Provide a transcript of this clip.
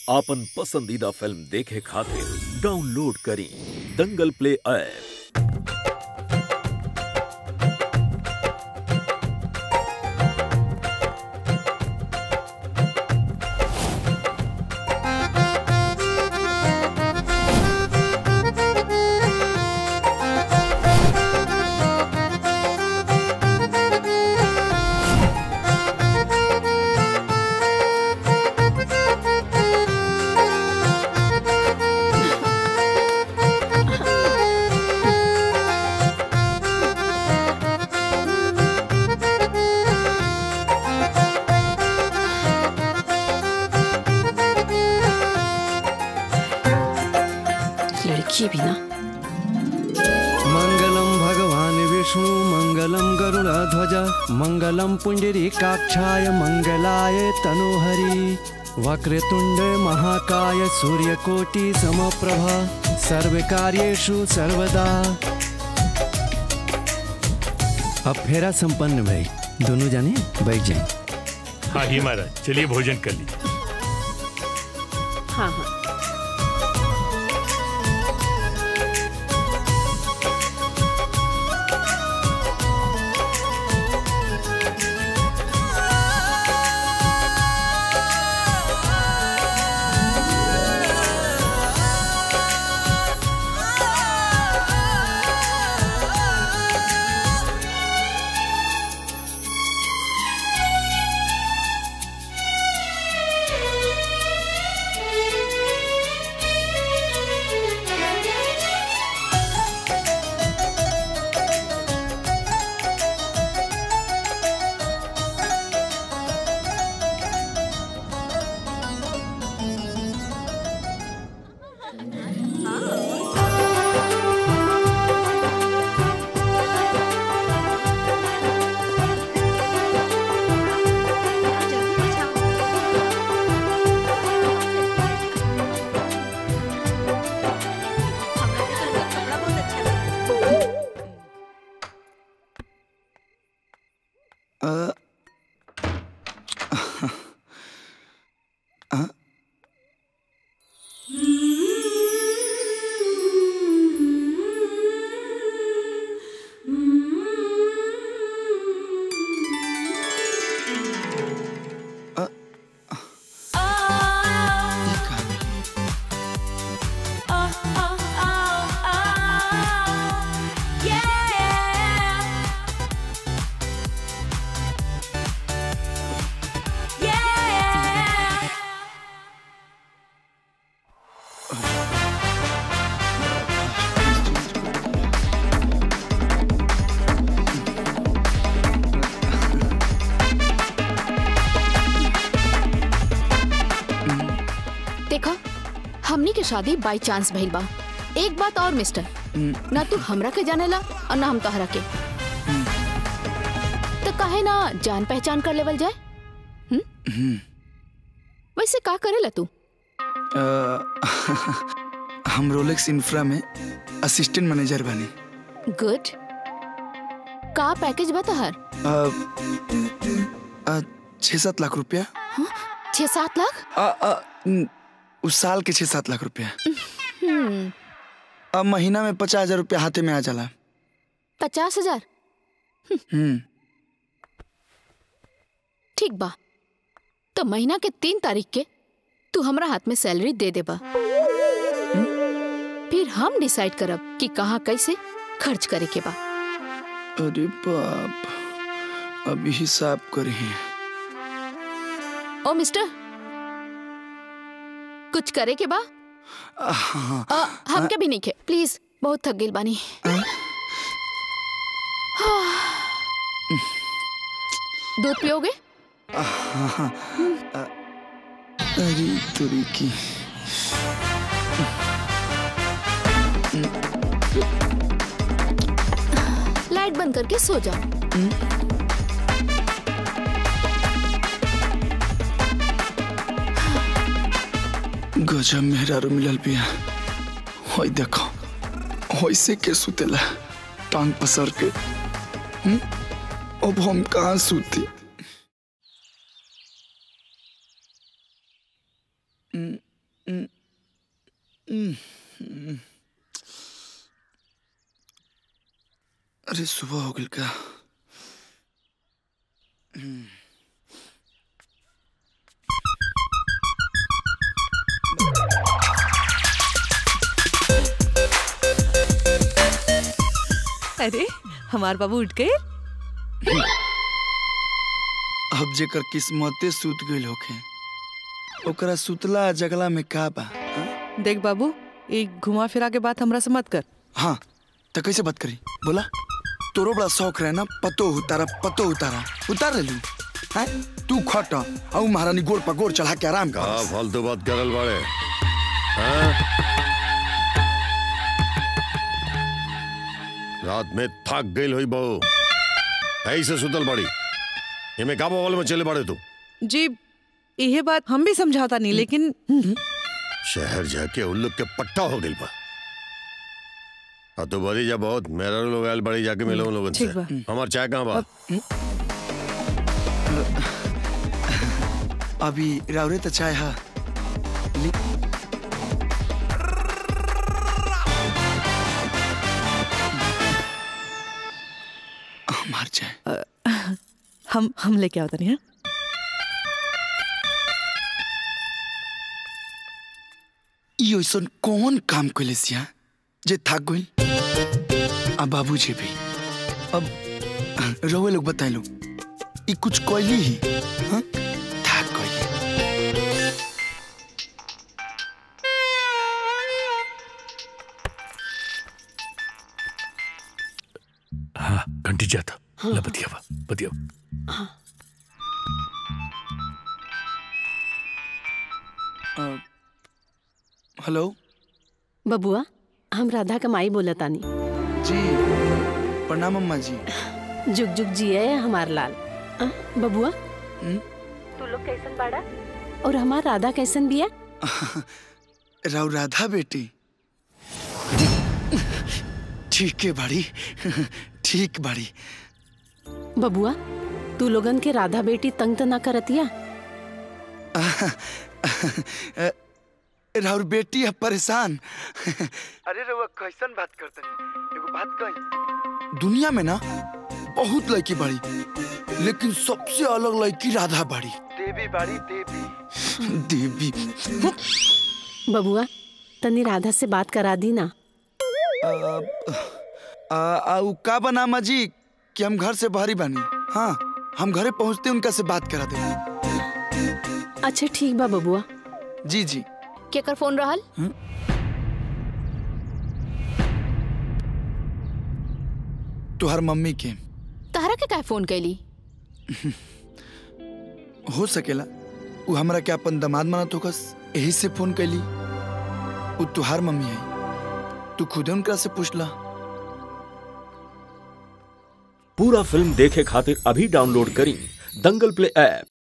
आपन पसंदीदा फिल्म देखे खातिर डाउनलोड करी दंगल प्ले ऐप लड़की भी ना मङ्गलं भगवान् विष्णु मङ्गलं गरुडध्वज मङ्गलं पुण्डरीकाक्षाय मङ्गलाय तनोहरि वक्रतुण्ड महाकाय सूर्यकोटि समप्रभ सर्वकार्येषु सर्वदा अब फेरा संपन्न भई दोनों जाने बैठ जाए हाँ ही महाराज चलिए भोजन कर लीजिए हाँ हाँ देखो हमनी के शादी बाई चांस भइल बा एक बात और मिस्टर ना तू हमरा के जानेला और ना हम तोहरा के तो काहे ना जान पहचान कर लेवल जाए हम्म? वैसे का करेला तू हम रोलेक्स इंफ्रा में असिस्टेंट मैनेजर बनी गुड का पैकेज बा तोहर अ, छः सात लाख रुपया छह सात लाख अ, अ, न, उस साल के छः सात लाख रुपया हम्म अब महीना में पचास हजार रुपया हाथे में आ जाला पचास हजार हम्म ठीक बा तो महीना के तीन तारीख के तू हमरा हाथ में सैलरी दे देबा फिर हम डिसाइड करब कि कहाँ कैसे खर्च करे के बा अरे बाप अभी हिसाब करे ओ मिस्टर कुछ करे के बा हाँ आ, हमके भी नहीं खे प्लीज बहुत थक गेल बानी दूध पियोगे अरे तुरी की लाइट बंद करके सो जाओ गजब मेहरारू मिलल बिया होई देखो होइसे के सुतेला टांग पसर के हम्म? अब हम कहाँ सूती अरे सुबह हो गई का अरे हमार बाबू उठ गए अब जेकर किस्मते सूत गइल होखे ओकरा सुतला जगला में का बा हाँ? देख बाबू एक घुमा फिरा के बात हमरा से मत कर हाँ तो कैसे बात करी बोला तोरो बड़ा शौक रहे ना पतो उतारा पतो उतारा उतार ले हैं तू खट और महारानी गोड़ पर गोड़ चढ़ा के आराम का कर फालतू बात करल बाड़े हाँ? रात में थक गई हुई बहू ऐसे सुतल बड़ी एमे का बवाल में चले बाड़े तू जी यह बात हम भी समझाता नहीं लेकिन शहर जाके उल्लू के पट्टा हो गई बा अब तो बड़ी जा बहुत मेरा लोग आयल बड़ी जाके मिलो उन लोगन से ठीक बा। हमार चाय कहाँ बा अभी रावरे तो चाय हा ली हमार चाय हम हम लेके आवता नहीं हाँ? ई ऐसन कौन काम कैले सिया जे थक गइल आ बाबूजी भी अब रउए लोग बताइलो ई कुछ कैली ही हाँ? थक गइल हाँ घंटी जाता ला बतिया बा बतिया हेलो बबुआ हम राधा का माई बोला तानी जी प्रणाम अम्मा जी जुग जुग जिए हमार लाल आ, बबुआ हम्म? तू लोग कैसन बाड़ा और हमार राधा कैसन बिया राव राधा बेटी ठीक है बड़ी ठीक बड़ी बबुआ तू लोगन के राधा बेटी तंग त ना करतिया राउर बेटी है परेशान अरे रउआ कैसन बात करते एगो बात कही दुनिया में ना बहुत लड़की बड़ी लेकिन सबसे अलग लड़की राधा बड़ी देवी बड़ी देवी देवी बबुआ तनी राधा से बात करा दी ना आ, आ, उ का बना अम्मा जी कि हम घर से बाहरी बानी हाँ हम घरे पहुंचते उनका से बात करा दे अच्छा ठीक बा बबुआ जी जी केकर फोन रहल तुहार मम्मी के तहरा के काहे फोन कैली हो सकेला उ हमरा के अपन दामाद मानत होकस यही से फोन कैली उ तुहार मम्मी है तू खुदे उनका से पूछला पूरा फिल्म देखे खातिर अभी डाउनलोड करी दंगल प्ले ऐप